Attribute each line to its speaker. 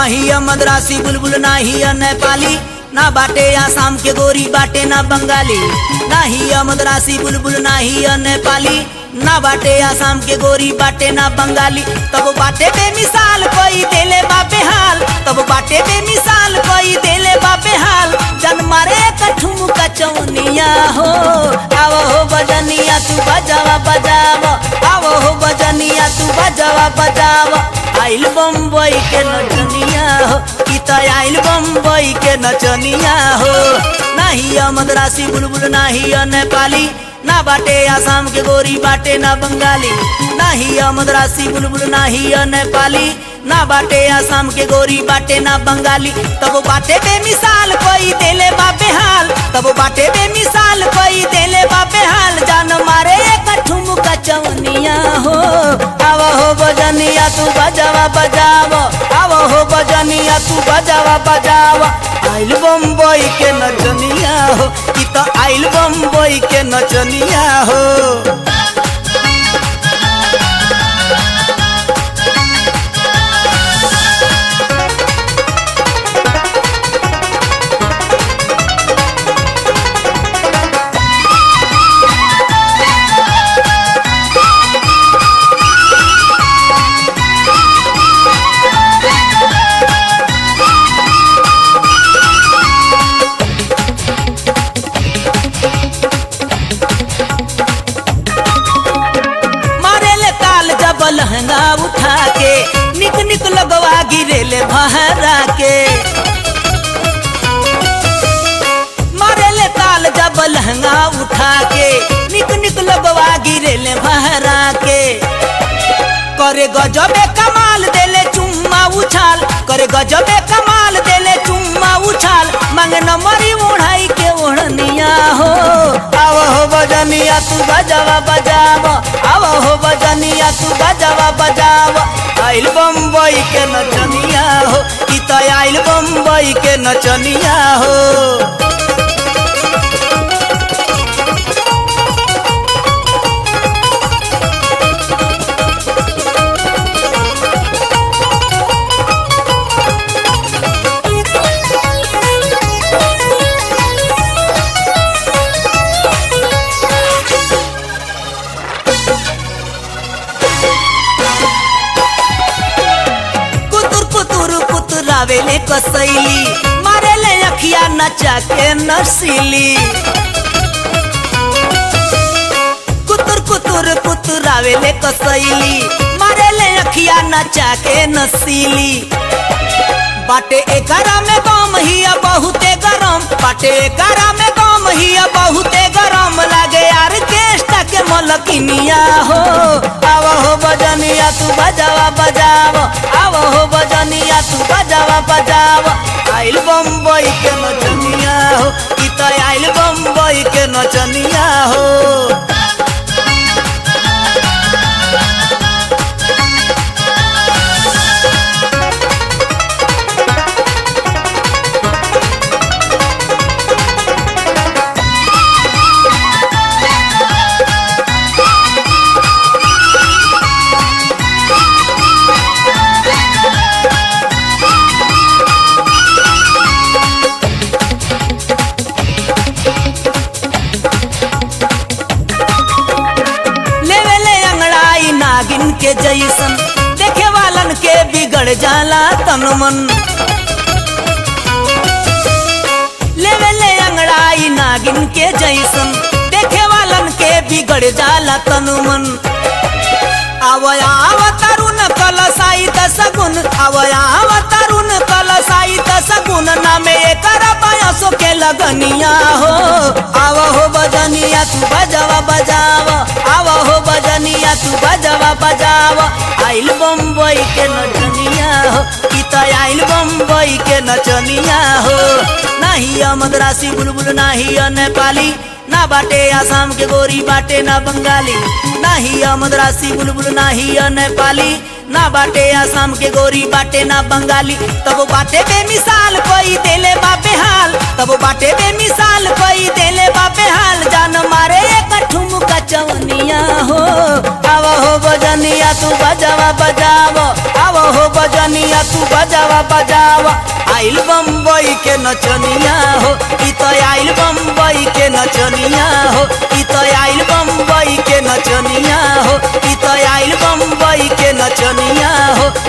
Speaker 1: नाही मद्रासी बुलबुल नाही नेपाली ना बाटे आसाम के गोरी बाटे ना बंगाली नाही मद्रासी बुलबुल नाही नेपाली ना बाटे आसाम के गोरी बाटे ना बंगाली तब बाटे बेमिसाल कोई देले बापे हाल तब बाटे बेमिसाल कोई देले बापे हाल जन मारे कठुम कचौनिया हो आव हो बजनिया तू बजावा बजाव आव हो बजनिया तू बजावा बजाव आइल बम्बई के नचनिया हो ई त आइल बम्बई के नचनिया हो नाही मद्रासी बुलबुल नाही नेपाली ना बाटे आसाम के गोरी बाटे ना बंगाली नाही मद्रासी बुलबुल नाही नेपाली ना बाटे आसाम के गोरी बाटे ना बंगाली तब बाटे बेमिसाल कोई देले बापे हाल तब बाटे बेमिसाल कोई देले बापे हाल जान मारे कठुम कचौनिया हो आव हो बजनिया तू बजावा बजाव आव हो बजनिया तू बजावा बजाव आइल बम्बई के नचनिया हो ई त आइल बम्बई के नचनिया हो मारेले ताल जब लहंगा उठा के निक निक लगवा गिरेले बहरा के मारेले ताल जब लहंगा उठा के निक निक लगवा गिरेले बहरा के करे गजबे कमाल देले चुम्मा उछाल करे गजबे कमाल देले चुम्मा उछाल मांगे नंबरी ओढ़ाई के ओढ़निया हो आव हो बजनिया तू बजावा बजाव आव हो बजनिया तू बजावा बजाव आइल बम्बई के नचनिया हो ई त आइल बम्बई के नचनिया हो कुतुर कुतुर कुतुरावेले कसैली मारेले अखिया नचा के नसीली कुतुर कुतुर कुतुरावेले कसैली मारेले अखिया नचा के नसीली बाटे एकरा में गम हिया बहुते गरम बाटे एकरा में गम हिया बहुते गरम लागे यार केष्टा के मलकिनिया हो आव हो बजनिया तू बजावा बजाव आव हो बजनिया तू बजावा बजाव आइल बम्बई के नचनिया हो ई त आइल बम्बई के नचनिया हो लेवेले अंगड़ाई नागिन के जैसन देखे वालन के बिगड़ जाला तन मन लेवेले अंगड़ाई नागिन के जैसन देखे वालन के बिगड़ जाला तन मन आवया आव तरुण कलसाई सगुन आवया आव तरुण कलसाई सगुन नामे एकर बयसो के लगनिया हो आव हो बजनिया तू बजावा बजाव आव हो बजनिया तू बजावा बजाव आइल बम्बई के नचनिया हो ई त आइल बम्बई के नचनिया हो नाही मद्रासी बुलबुल नाही नेपाली ना बाटे आसाम के गोरी बाटे ना बंगाली नाही मद्रासी बुलबुल नाही नेपाली ना बाटे आसाम के गोरी बाटे ना बंगाली तब बाटे बेमिसाल कोई देले बापे हाल तब बाटे बेमिसाल कोई देले बापे हाल जान मारे कठुम कचौनिया हो आव हो बजनिया तू बजावा बजाव आव हो बजनिया भैया तू बजावा बजावा आइल बम्बई के नचनिया हो ई तो आइल बम्बई के नचनिया हो ई तो आइल बम्बई के नचनिया हो ई तो आइल बम्बई के नचनिया हो